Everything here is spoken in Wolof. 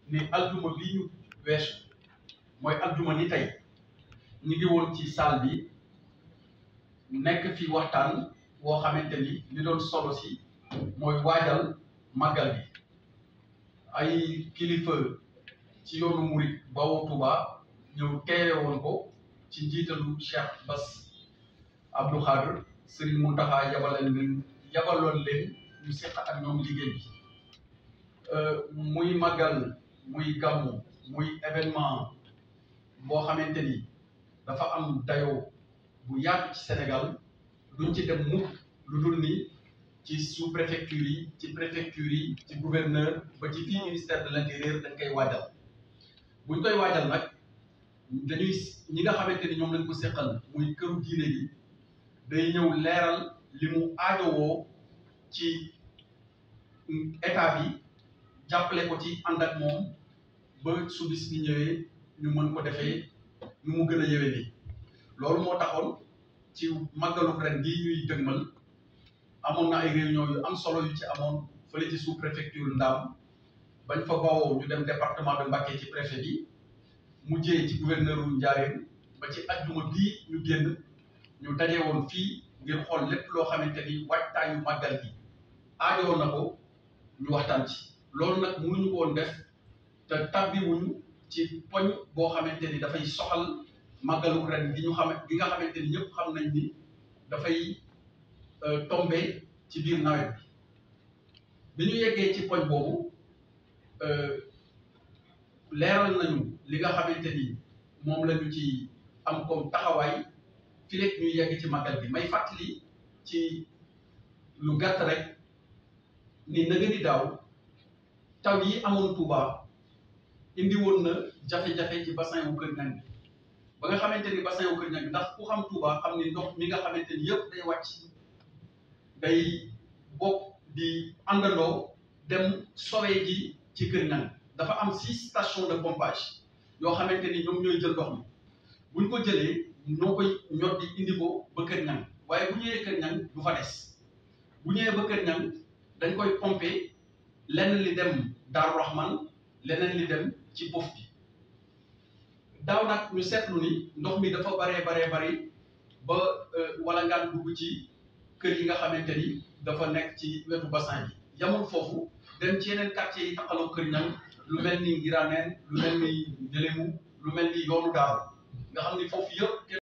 ni aljuma bi ñu weesu mooy aljuma ni tey ñu ngi woon ci salle bi nekk fi waxtaan woo xamante ni li doon solo si mooy waajal màggal bi ay kilifa ci yoonu murit bawoo Touba ñëw teewe woon ko ci njiitalu Cheikh Bass Abdou Khadre Serigne Mountakha yabaloon leen yabaloon leen ñu seq ak ñoom liggéey bi muy màggal muy gàmmu muy événement boo xamante ni dafa am dayoo bu yaatu ci Sénégal duñ ci dem mukk lu dul ni ci sous préfecture yi ci préfecture yi ci gouverneur ba ci fii ministère de l'intérieur dañ koy waajal buñ koy waajal nag dañuy ñi nga xamante ni ñoom lañ ko seqal muy këru diine gi day ñëw leeral li mu aajowoo ci état bi jàppale ko ci ànd ak moom ba su bis bi ñëwee ñu mën ko defee nu mu gën a yëwee nii loolu moo taxoon ci màggalu ren gii ñuy dëgmal amoon na ay réunion yu am solo yu ci amoon fële ci sous préfecture Ndam bañ fa bawoo ñu dem département de Mbacké ci préfet bi mujjee ci gouverneur wu Ndiarène ba ci ajjuma bii ñu génn ñu daje woon fii ngir xool lépp loo xamante ni waajtaayu màggal gi aajowoon na ko ñu waxtaan ci loolu nag mënuñu ko woon def te tabbiwuñu ci poñ boo xamante ni dafay soxal màggalu ren gi ñu xam gi nga xamante ni ñëpp xam nañ ni dafay tombé ci biir nawet bi bi ñu yeggee ci poñ boobu leeral nañu li nga xamante ni moom la ñu ci am comme taxawaay fi lekk ñuy yegg ci màggal bi may fàttali ci lu gàtt rek ni na nga di daaw taw yi amoon Touba indi woon na jafe-jafe ci bassin wu Kër Ñang bi ba nga xamante ni bassin wu Kër Ñang bi ndax ku xam Touba xam ni ndox mi nga xamante ni yëpp day wàcc day bokk di àndandoo dem sowee ji ci Kër Ñang dafa am six stations de pompage yoo xamante ni ñoom ñooy jël ndox mi buñ ko jëlee ñoo koy ñot di indi ko ba Kër Ñang waaye bu ñëwee Kër Ñang du fa des bu ñëwee ba Kër Ñang dañ koy pomper lenn li dem Daaru Rahman leneen li dem ci bof bi daaw nag ñu seetlu ni ndox mi dafa baree baree bari ba wala ngaan dugg ci kër yi nga xamante ni dafa nekk ci wetu bassin bi yamul foofu dem ci yeneen quartier yi taxaloo Kër Ñang lu mel ni Ngiraneen lu mel ni Njëlemu lu mel ni yoonu Daaru nga xam ni foofu yëpp